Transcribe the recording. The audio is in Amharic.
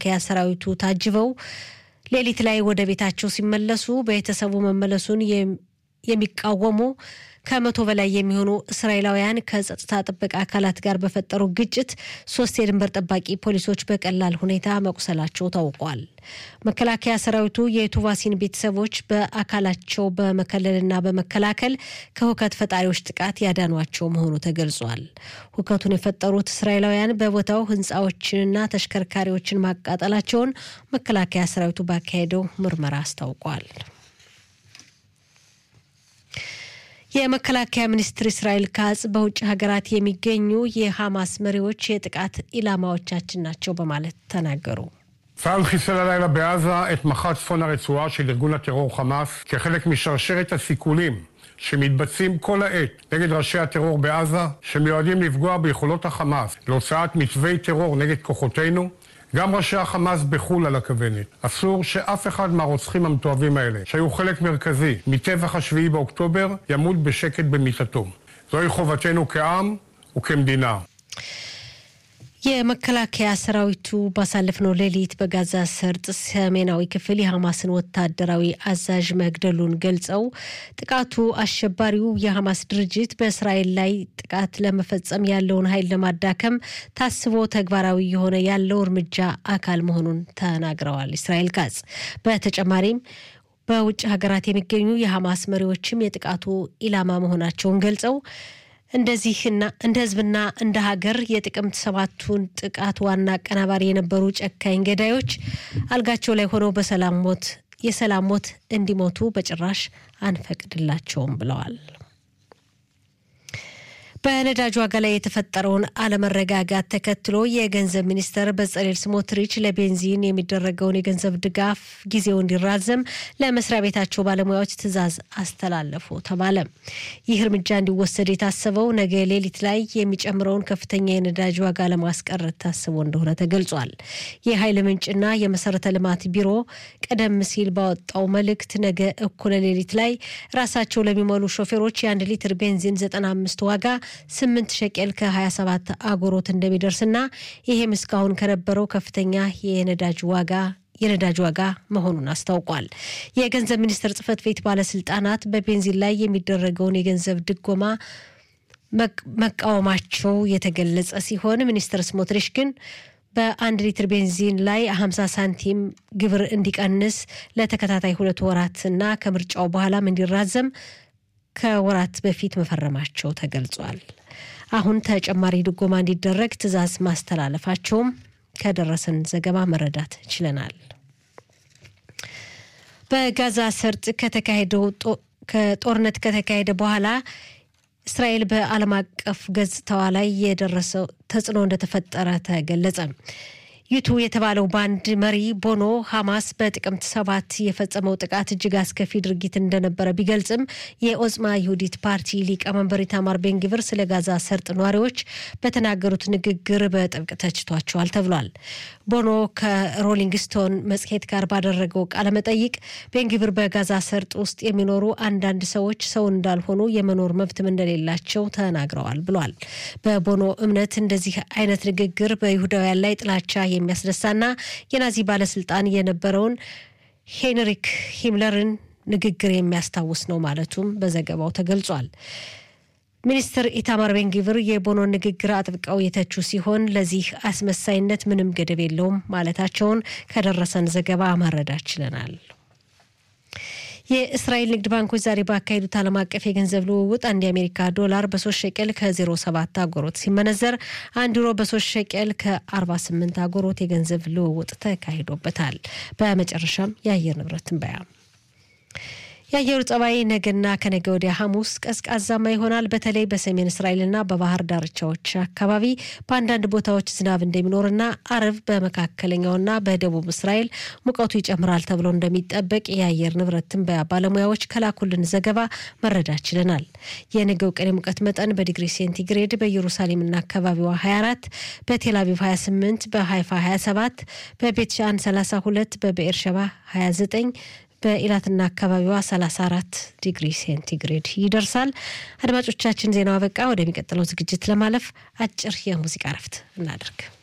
በመከላከያ ሰራዊቱ ታጅበው ሌሊት ላይ ወደ ቤታቸው ሲመለሱ ቤተሰቡ መመለሱን የሚቃወሙ ከመቶ በላይ የሚሆኑ እስራኤላውያን ከጸጥታ ጥበቃ አካላት ጋር በፈጠሩ ግጭት ሶስት የድንበር ጠባቂ ፖሊሶች በቀላል ሁኔታ መቁሰላቸው ታውቋል። መከላከያ ሰራዊቱ የቱቫሲን ቤተሰቦች በአካላቸው በመከለልና በመከላከል ከሁከት ፈጣሪዎች ጥቃት ያዳኗቸው መሆኑ ተገልጿል። ሁከቱን የፈጠሩት እስራኤላውያን በቦታው ሕንፃዎችንና ተሽከርካሪዎችን ማቃጠላቸውን መከላከያ ሰራዊቱ ባካሄደው ምርመራ አስታውቋል። የመከላከያ ሚኒስትር እስራኤል ካጽ በውጭ ሀገራት የሚገኙ የሐማስ መሪዎች የጥቃት ኢላማዎቻችን ናቸው በማለት ተናገሩ። צה"ל חיסל הלילה בעזה את מח"ט צפון הרצועה של ארגון הטרור חמאס כחלק משרשרת הסיכולים שמתבצעים כל העת נגד ראשי הטרור בעזה שמיועדים לפגוע ביכולות החמאס להוצאת מתווי טרור נגד כוחותינו גם ראשי החמאס בחו"ל על הכוונת. אסור שאף אחד מהרוצחים המתועבים האלה, שהיו חלק מרכזי מטבח השביעי באוקטובר, ימות בשקט במיטתו. זוהי חובתנו כעם וכמדינה. የመከላከያ ሰራዊቱ ባሳለፍነው ሌሊት በጋዛ ሰርጥ ሰሜናዊ ክፍል የሐማስን ወታደራዊ አዛዥ መግደሉን ገልጸው ጥቃቱ አሸባሪው የሐማስ ድርጅት በእስራኤል ላይ ጥቃት ለመፈጸም ያለውን ኃይል ለማዳከም ታስቦ ተግባራዊ የሆነ ያለው እርምጃ አካል መሆኑን ተናግረዋል። እስራኤል ካጽ በተጨማሪም በውጭ ሀገራት የሚገኙ የሐማስ መሪዎችም የጥቃቱ ኢላማ መሆናቸውን ገልጸው እንደዚህና እንደ ህዝብና እንደ ሀገር የጥቅምት ሰባቱን ጥቃት ዋና አቀናባሪ የነበሩ ጨካኝ ገዳዮች አልጋቸው ላይ ሆነው በሰላም ሞት የሰላም ሞት እንዲሞቱ በጭራሽ አንፈቅድላቸውም ብለዋል። በነዳጅ ዋጋ ላይ የተፈጠረውን አለመረጋጋት ተከትሎ የገንዘብ ሚኒስተር በጸሌል ስሞትሪች ለቤንዚን የሚደረገውን የገንዘብ ድጋፍ ጊዜው እንዲራዘም ለመስሪያ ቤታቸው ባለሙያዎች ትዕዛዝ አስተላለፉ ተባለ። ይህ እርምጃ እንዲወሰድ የታሰበው ነገ ሌሊት ላይ የሚጨምረውን ከፍተኛ የነዳጅ ዋጋ ለማስቀረት ታስቦ እንደሆነ ተገልጿል። የኃይል ምንጭና የመሰረተ ልማት ቢሮ ቀደም ሲል ባወጣው መልእክት ነገ እኩለ ሌሊት ላይ ራሳቸው ለሚሞሉ ሾፌሮች የአንድ ሊትር ቤንዚን 95 ዋጋ ስምንት ሸቄል ከ27 አጎሮት እንደሚደርስና ይሄም እስካሁን ከነበረው ከፍተኛ የነዳጅ ዋጋ የነዳጅ ዋጋ መሆኑን አስታውቋል። የገንዘብ ሚኒስቴር ጽህፈት ቤት ባለስልጣናት በቤንዚን ላይ የሚደረገውን የገንዘብ ድጎማ መቃወማቸው የተገለጸ ሲሆን ሚኒስትር ስሞትሪሽ ግን በአንድ ሊትር ቤንዚን ላይ 50 ሳንቲም ግብር እንዲቀንስ ለተከታታይ ሁለት ወራትና ከምርጫው በኋላም እንዲራዘም ከወራት በፊት መፈረማቸው ተገልጿል። አሁን ተጨማሪ ድጎማ እንዲደረግ ትዕዛዝ ማስተላለፋቸውም ከደረሰን ዘገባ መረዳት ችለናል። በጋዛ ሰርጥ ከተካሄደው ከጦርነት ከተካሄደ በኋላ እስራኤል በዓለም አቀፍ ገጽታዋ ላይ የደረሰው ተጽዕኖ እንደተፈጠረ ተገለጸ። ዩቱ የተባለው ባንድ መሪ ቦኖ ሐማስ በጥቅምት ሰባት የፈጸመው ጥቃት እጅግ አስከፊ ድርጊት እንደነበረ ቢገልጽም የኦጽማ ይሁዲት ፓርቲ ሊቀመንበር ኢታማር ቤንግቪር ስለ ጋዛ ሰርጥ ነዋሪዎች በተናገሩት ንግግር በጥብቅ ተችቷቸዋል ተብሏል። ቦኖ ከሮሊንግ ስቶን መጽሔት ጋር ባደረገው ቃለመጠይቅ ቤንግቪር በጋዛ ሰርጥ ውስጥ የሚኖሩ አንዳንድ ሰዎች ሰው እንዳልሆኑ የመኖር መብትም እንደሌላቸው ተናግረዋል ብሏል። በቦኖ እምነት እንደዚህ አይነት ንግግር በይሁዳውያን ላይ ጥላቻ የሚያስነሳና የናዚ ባለስልጣን የነበረውን ሄንሪክ ሂምለርን ንግግር የሚያስታውስ ነው ማለቱም በዘገባው ተገልጿል። ሚኒስትር ኢታማር ቤንጊቭር የቦኖን ንግግር አጥብቀው የተቹ ሲሆን ለዚህ አስመሳይነት ምንም ገደብ የለውም ማለታቸውን ከደረሰን ዘገባ መረዳት ችለናል። የእስራኤል ንግድ ባንኮች ዛሬ ባካሄዱት ዓለም አቀፍ የገንዘብ ልውውጥ አንድ የአሜሪካ ዶላር በሶስት ሸቀል ከ07 አጎሮት ሲመነዘር አንድ ዩሮ በሶስት ሸቀል ከ48 አጎሮት የገንዘብ ልውውጥ ተካሂዶበታል። በመጨረሻም የአየር ንብረት ትንበያ የአየሩ ጸባይ ነገና ከነገ ወዲያ ሐሙስ ቀዝቃዛማ ይሆናል። በተለይ በሰሜን እስራኤልና በባህር ዳርቻዎች አካባቢ በአንዳንድ ቦታዎች ዝናብ እንደሚኖርና አርብ በመካከለኛውና በደቡብ እስራኤል ሙቀቱ ይጨምራል ተብሎ እንደሚጠበቅ የአየር ንብረት ትንበያ ባለሙያዎች ከላኩልን ዘገባ መረዳት ችለናል። የነገው ቀን የሙቀት መጠን በዲግሪ ሴንቲግሬድ በኢየሩሳሌምና አካባቢዋ 24፣ በቴልአቪቭ 28፣ በሃይፋ 27፣ በቤትሻን 32፣ በብኤርሸባ 29 በኢላትና አካባቢዋ 34 ዲግሪ ሴንቲግሬድ ይደርሳል። አድማጮቻችን ዜናው አበቃ። ወደሚቀጥለው ዝግጅት ለማለፍ አጭር የሙዚቃ እረፍት እናደርግ።